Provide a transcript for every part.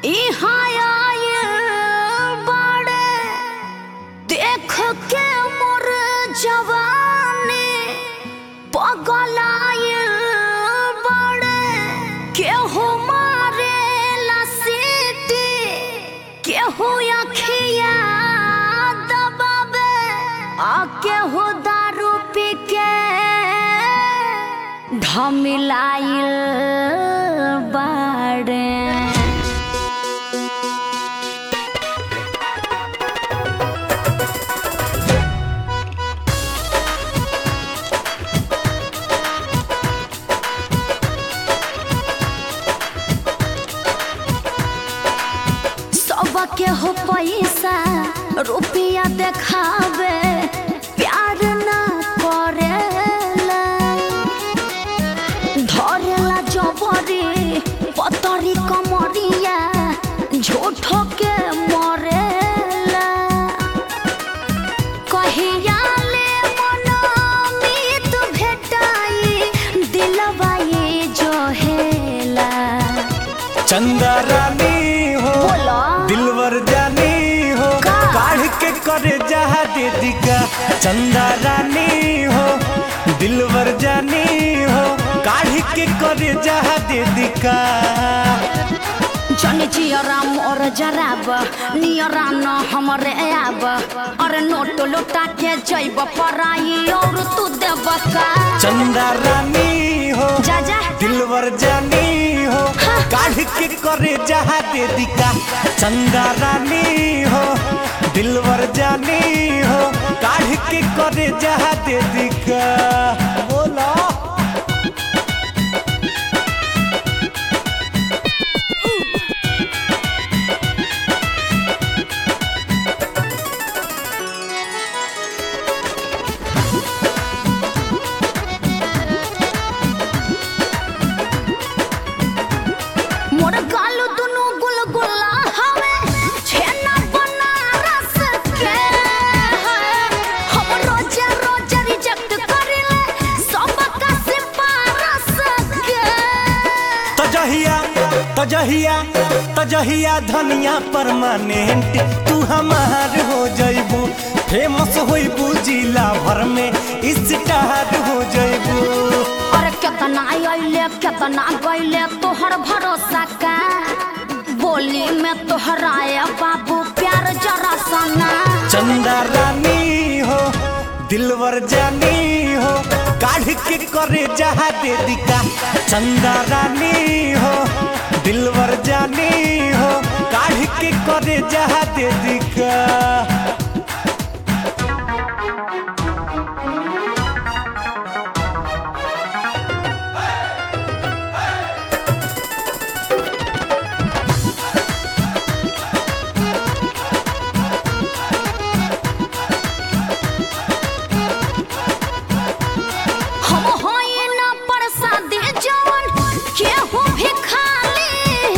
इहाँ आयल बाड़े देख के मोर जवानी पगलायल बाड़े केहू मारे सीटी केहू अखिया दबावे आ केहू दारू पी के ढमिलाइल बाड़े सबके हो पैसा रुपया देखावे प्यार ना करेला धरेला जबरी पतरी कमरिया झूठो के मरेला कहिया ले मनमीत भेटाई दिलवा ये जोहेला चंदा रानी हो बोलो। दिलवर जानी हो का? काढ़ के करे जहा दे दिका चंदा रानी हो दिलवर जानी हो काढ़ के करे जहा दे दिका जन जियरा मोर जराब नियरा न हमरे आब अरे नोट लुटा के जैब पराई और तू देब का चंदा रानी हो जा जा दिलवर जानी हो हाँ। काढ़ के करे जहा दे दिका चंदा रानी हो दिलवर जानी हो काढ़ के करे जहा दे दिका बोला मोर गालू दुनु गुलगुला हवे छेना बनारस के हम रोजे रोजे रिजेक्ट करिले सब का सिफारस के तजहिया तजहिया तजहिया धनिया परमानेंट तू हमार हो जइबू फेमस होइबू जिला भर में स्टार हो जइबू अरे केतना अइले केतना गइले तोहर भरोसा का बोली में तोहराए बाबू प्यार जरा सना चंदा रानी हो दिलवर जानी हो काढ़ के करे जहा दे दिका चंदा रानी हो दिलवर जानी हो काढ़ के करे जहा दे दिका हम होई ना प्रसादी जवन केहू भी खाली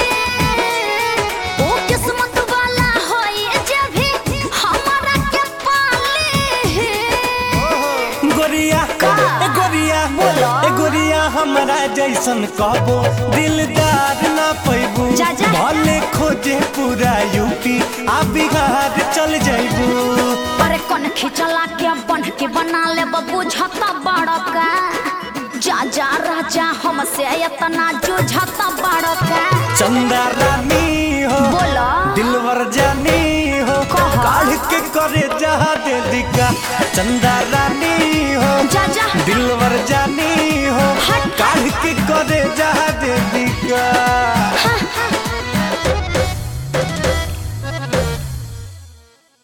ओ किस्मत वाला होई जे भी हमारा के पाली गोरिया का? ए गोरिया बोलो। ए गोरिया हमरा जैसन कहबो दिलदार ना पैबू जा, जा। भले खोजे पूरा यूपी आ बिहार चल जैबू अरे कौन खिचला के बन के बना ले बुझता बड़का जा जा राजा हमसे इतना जुझता बड़का चंदा रानी हो बोलो। दिलवर जानी हो कहा? काढ़ के करे जहा दे दिका चंदा रानी हो जा जा दिलवर जानी